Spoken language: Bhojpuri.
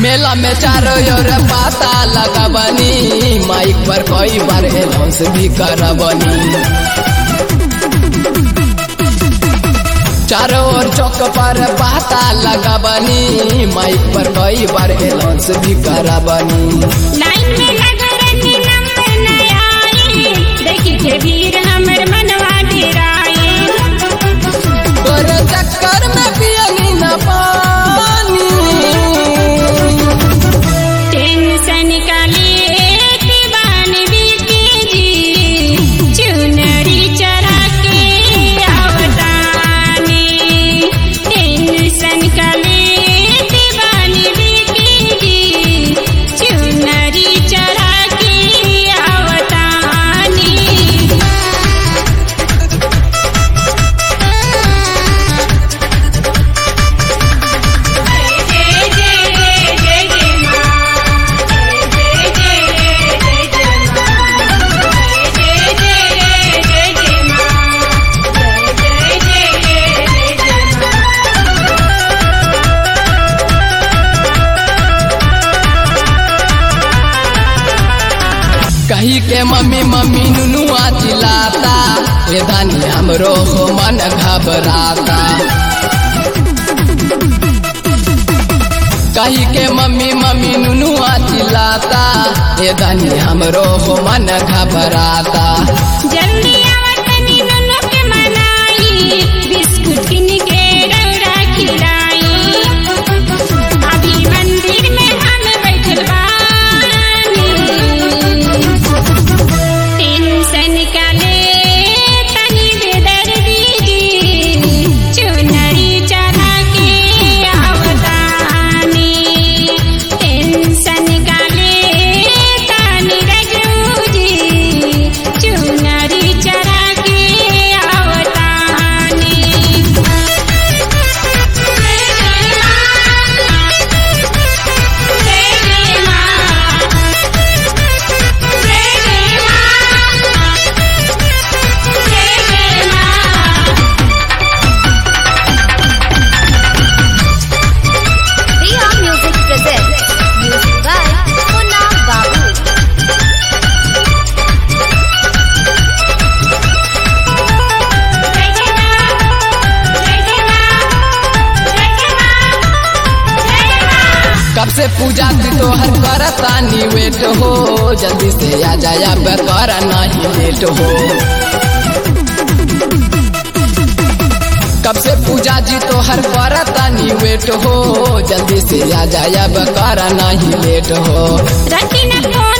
मेला में चारों ओर पाता लगबनी माइक पर कई बार अनाउंस भी करबनी चारों ओर चौक पर पाता लगबनी माइक पर कई बार अनाउंस भी करबनी लाइन में लगा रही नंबर न आई देखी के भीड़ हमर मनवा डेराए तोरे चक्कर में पियनी न पानी टेंशन का लेके बानी बीके जी चुनरी चढ़ा के आवतानी टेंशन का लेके बानी बीके जी चुनरी चढ़ा के आवतानी कही के मम्मी मम्मी नुनुआ चिल्लाता ये धानी हमरो हो मन घबराता कही के मम्मी मम्मी नुनुआ चिल्लाता ये धानी हमरो हो मन घबराता जल्दी आवतनी नुनु के मनाई बिस्कुट किन के रौरा खिलाई अभी मंदिर में हम बैठल बानी टेंशन का ले तनी बेदर दीदी चुनरी चढ़ा के आवतानी टेंशन का ले तनी रजू जी चुनरी चढ़ा के आवतानी Riha Music presents music by Munna Babu. कब से पूजा थी तो हर करता नी वेट हो जल्दी से आ जाया बेकार नहीं लेट हो कब से पूजा जी तो हर करता नी वेट हो जल्दी से आ जाया बेकार नहीं लेट हो रखी न फोन